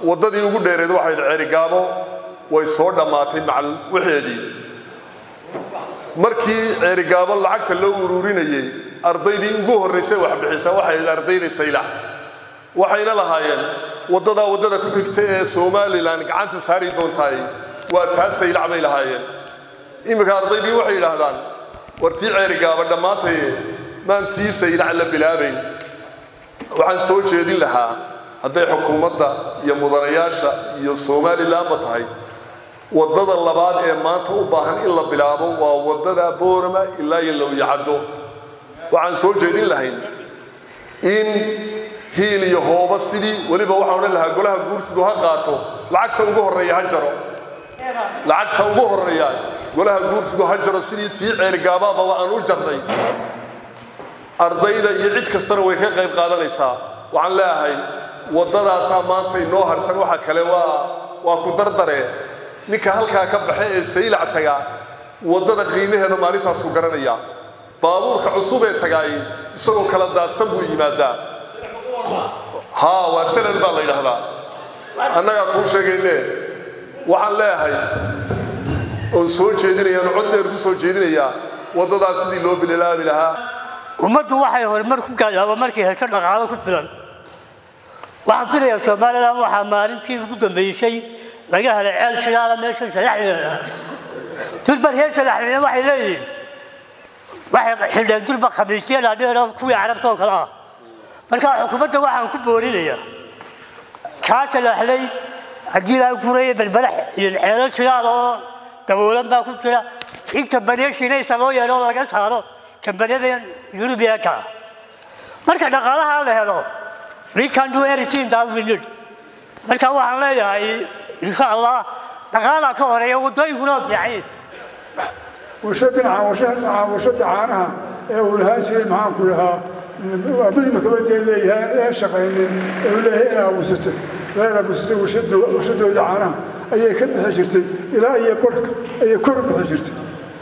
waddadii ugu dheereed waxayd ceerigaabo way soo dhammaatay macal waxeedii markii ceerigaabo lacagta loo ururinayay ardaydii ugu horraysay waxbixisa waxayd ardayda saylac waxayna lahaayeen waddadaa waddada ku xigta ee somalilan gacanta saari doontaay waa taa saylac bay lahaayeen iminka ardaydii waxay yidhaahdaan war tii ceerigaaba dhammaantaye maan tii saylac la bilaabayn waxaan soo jeedin lahaa hadday xukuumadda iyo mudanayaasha iyo somalilanba tahay waddada labaad ee maanta u baahan in la bilaabo waa waddada boorama ilaa iyo lowyacaddo waxaan soo jeedin lahayn in hiil iyo hooba sidii weliba waxaan odhan lahaa golaha guurtidu ha qaato lacagta ugu horreeya ha jaro lacagta ugu horreeya golaha guurtidu ha jaro sidii tii ceergaabaaba aan u jarnay ardayda iyo cid kastana way ka qayb qaadanaysaa waxaan leeyahay waddadaasaa maanta inoo harsan waxa kale waa waa ku dardare ninka halkaa ka baxa ee saylac tagaa waddada qiimaheeda maalintaasuu garanaya baabuurka cusub ee tagaay isagoo kala daadsan buu yimaadaa haa waa sanad baa la yidhaahdaa annagaa kuu sheegayne waxaan leeyahay oon soo jeedinaya oon cod dheer ku soo jeedinayaa waddadaas sidii loo bililaabi lahaa ummaddu waxay horumar ku gaadhaaba markay hesho dhaqaalo ku filan waxaan filayaa somalilan waxaa maalintii ugu dambeysay laga helay ceel shidaala meesha shalaxdeeda durbar heer shalaxdeeda waxay leeyihiin waxay xidheen durba khamiisyo dhaadheero kuwii carabta oo kale ah marka xukuumadda waxaan ku boorinayaa kaa shalaxlay haddii laa guraya berberax iyo ceelo shidaal oo daboolan baa ku jira in kambaniyo shiinaysa loo yeelo oo laga saaro kambaniyada yurubiyaanka ah marka dhaqaalaha la helo we can do anything that we need marka waxaan leeyahay insha allah dhaqaalaa ka horeeya waddooyinkuna waa fiican warshadan warshada caanaha ee uu lahaan jiray maxaanku lahaa amaimakabadee leeyahay ee shaqaynin ee uu leeyahay inaa abuusato reer abuusatay warshadooda caanaha ayay ka bixi jirtay ilaa iyo barhka ayay kor u bixi jirtay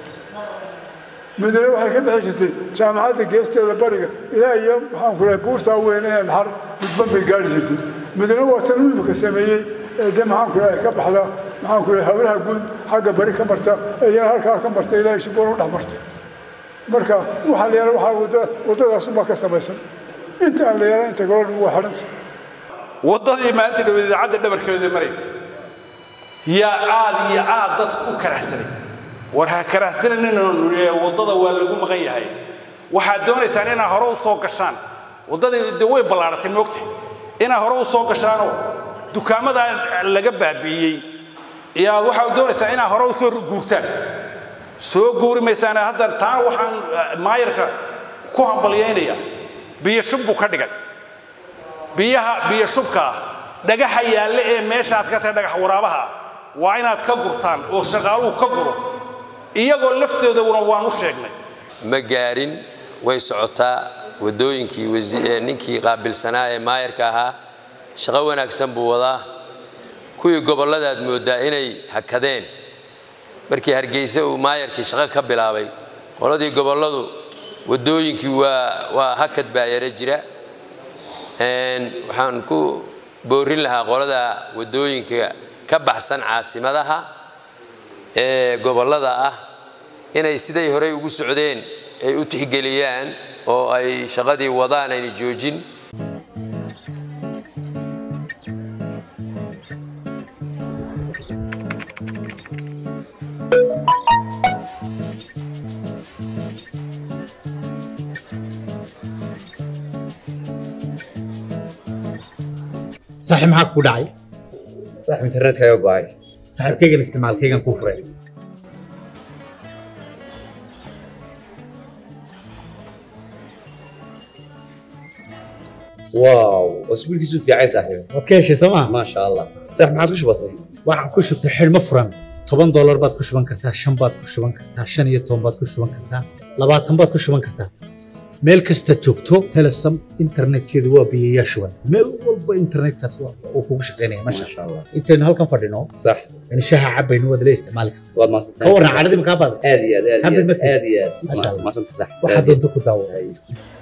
madiine waxay ka bixi jirtay jaamacadda geesteeda bariga ilaa iyo maxaanku lahay buurtaa weyne ee dhaxar gudban bay gaari jirtay madiine waa tan imika sameeyey ee dee maxaanku lahay ka baxda maxaanku lahay hawlaha guud xagga bari ka marta ee iyana halkaa ka marta ilaa shiboon u dhex marta marka waxaa la yeela waxaa wadda waddadaas unbaa ka samaysan inta aan la yeela inta golodhan waa xidhanta waddadii maalinta dhaweed idaacadda dhabarkeeda maraysa yaa aad iyo aad dadku u karahsanay war ha karahsananina waddada waa lagu maqan yahay waxaad doonaysaan inaad hore u soo gashaan waddadii de way ballaaratay moogta inaad hore u soo gashaanoo dukaamada laga baabi'iyey yaa waxaad doonaysaa inaad hore u soo guurtaan soo guuri maysaan hadda taana waxaan maayarka ku hambalyaynaya biyo shub buu ka dhigay biyaha biyo shubka ah dhagaxa yaalle ee meeshaad ka tahay dhagax waraabaha waa inaad ka gurtaan oo shaqaaluhu ka guro iyagoo laftooduna waan u sheegnay ma gaarin way socotaa waddooyinkii ninkii qaabilsanaa ee maayarka ahaa shaqo wanaagsan buu wadaa kuwii gobolladaad mooddaa inay hakadeen markii hargeysa uu maayarkii shaqo ka bilaabay qoladii gobolladu waddooyinkii waa waa hakad baa yara jira waxaan ku boorin lahaa qolada waddooyinka ka baxsan caasimadaha ee gobollada ah inay siday horey ugu socdeen ay u tixgeliyaan oo ay shaqadii wadaan ayna joojin saaxiib maxaa kugu dhacay saaxiib internetkaaga go'ay saaxiibkaygan isticmaalkaygan kuu furay waaw wasbiilkiisu fiicay saaxiib waad ka heshay soo maa maasha allah saaxiib maxaad ku shubatay waxaan ku shubtay xidhmo furan toban doolar baad ku shuban kartaa shan baad ku shuban kartaa shan iyo toban baad ku shuban kartaa labaatan baad ku shuban kartaa meel kasta joogto telesom internetkeedu waa biyayaa shuban meel walba internetkaas uu kugu shaqaynaya masha maasha allah intaynu halkan fadhino sax in shaha cabaynu waad la isticmaali kartaa waad maasantay ka warran caradii makaa baada aad iyo aad aad iyo Happy aad birthday. aad iyo aad Maasha Allah. maasanta sax waxaad doonto ku daawo Ay.